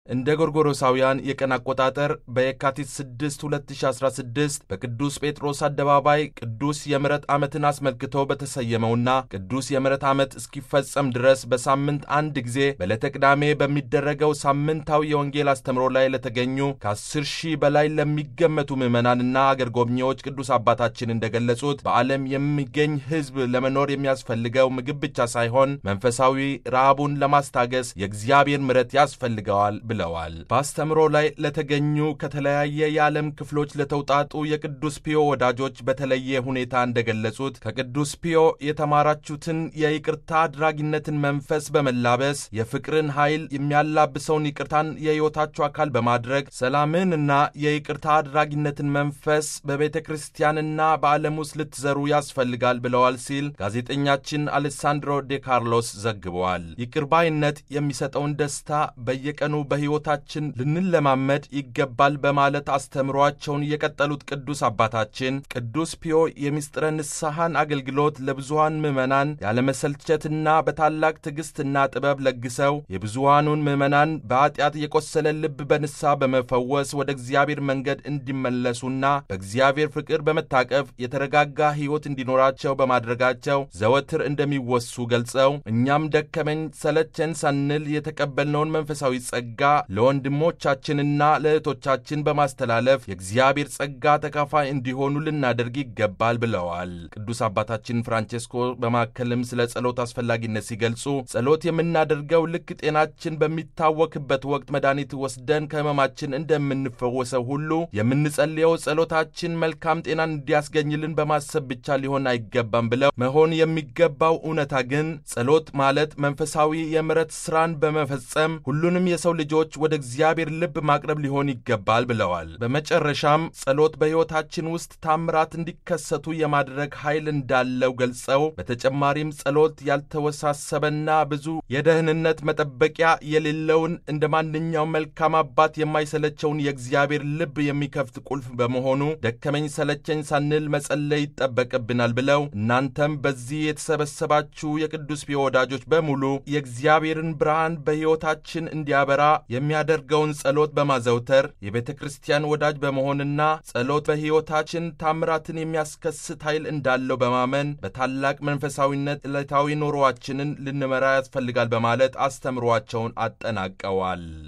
እንደ ጎርጎሮሳውያን የቀን አቆጣጠር በየካቲት 6 2016 በቅዱስ ጴጥሮስ አደባባይ ቅዱስ የምሕረት ዓመትን አስመልክቶ በተሰየመውና ቅዱስ የምሕረት ዓመት እስኪፈጸም ድረስ በሳምንት አንድ ጊዜ በዕለተ ቅዳሜ በሚደረገው ሳምንታዊ የወንጌል አስተምሮ ላይ ለተገኙ ከ10 ሺህ በላይ ለሚገመቱ ምዕመናንና አገር ጎብኚዎች ቅዱስ አባታችን እንደገለጹት በዓለም የሚገኝ ሕዝብ ለመኖር የሚያስፈልገው ምግብ ብቻ ሳይሆን መንፈሳዊ ረሃቡን ለማስታገስ የእግዚአብሔር ምሕረት ያስፈልገዋል ብለዋል። በአስተምሮ ላይ ለተገኙ ከተለያየ የዓለም ክፍሎች ለተውጣጡ የቅዱስ ፒዮ ወዳጆች በተለየ ሁኔታ እንደገለጹት ከቅዱስ ፒዮ የተማራችሁትን የይቅርታ አድራጊነትን መንፈስ በመላበስ የፍቅርን ኃይል የሚያላብሰውን ይቅርታን የሕይወታችሁ አካል በማድረግ ሰላምንና የይቅርታ አድራጊነትን መንፈስ በቤተ ክርስቲያንና በዓለም ውስጥ ልትዘሩ ያስፈልጋል ብለዋል ሲል ጋዜጠኛችን አሌሳንድሮ ዴ ካርሎስ ዘግበዋል። ይቅር ባይነት የሚሰጠውን ደስታ በየቀኑ በሕይወታችን ልንለማመድ ይገባል በማለት አስተምሯቸውን የቀጠሉት ቅዱስ አባታችን ቅዱስ ፒዮ የምስጢረ ንስሐን አገልግሎት ለብዙሃን ምዕመናን ያለመሰልቸትና በታላቅ ትዕግሥትና ጥበብ ለግሰው የብዙሃኑን ምዕመናን በኀጢአት የቆሰለ ልብ በንስሐ በመፈወስ ወደ እግዚአብሔር መንገድ እንዲመለሱና በእግዚአብሔር ፍቅር በመታቀፍ የተረጋጋ ሕይወት እንዲኖራቸው በማድረጋቸው ዘወትር እንደሚወሱ ገልጸው እኛም ደከመኝ ሰለቸን ሳንል የተቀበልነውን መንፈሳዊ ጸጋ ለወንድሞቻችንና ለእህቶቻችን በማስተላለፍ የእግዚአብሔር ጸጋ ተካፋይ እንዲሆኑ ልናደርግ ይገባል ብለዋል። ቅዱስ አባታችን ፍራንቼስኮ በማከልም ስለ ጸሎት አስፈላጊነት ሲገልጹ ጸሎት የምናደርገው ልክ ጤናችን በሚታወክበት ወቅት መድኃኒት ወስደን ከሕመማችን እንደምንፈወሰው ሁሉ የምንጸልየው ጸሎታችን መልካም ጤናን እንዲያስገኝልን በማሰብ ብቻ ሊሆን አይገባም ብለው መሆን የሚገባው እውነታ ግን ጸሎት ማለት መንፈሳዊ የምሕረት ሥራን በመፈጸም ሁሉንም የሰው ልጆች ወደ እግዚአብሔር ልብ ማቅረብ ሊሆን ይገባል ብለዋል። በመጨረሻም ጸሎት በሕይወታችን ውስጥ ታምራት እንዲከሰቱ የማድረግ ኃይል እንዳለው ገልጸው በተጨማሪም ጸሎት ያልተወሳሰበና ብዙ የደህንነት መጠበቂያ የሌለውን እንደ ማንኛውም መልካም አባት የማይሰለቸውን የእግዚአብሔር ልብ የሚከፍት ቁልፍ በመሆኑ ደከመኝ ሰለቸኝ ሳንል መጸለይ ይጠበቅብናል ብለው እናንተም በዚህ የተሰበሰባችሁ የቅዱስ ፒዮ ወዳጆች በሙሉ የእግዚአብሔርን ብርሃን በሕይወታችን እንዲያበራ የሚያደርገውን ጸሎት በማዘውተር የቤተ ክርስቲያን ወዳጅ በመሆንና ጸሎት በሕይወታችን ታምራትን የሚያስከስት ኃይል እንዳለው በማመን በታላቅ መንፈሳዊነት ዕለታዊ ኑሮአችንን ልንመራ ያስፈልጋል በማለት አስተምሯቸውን አጠናቀዋል።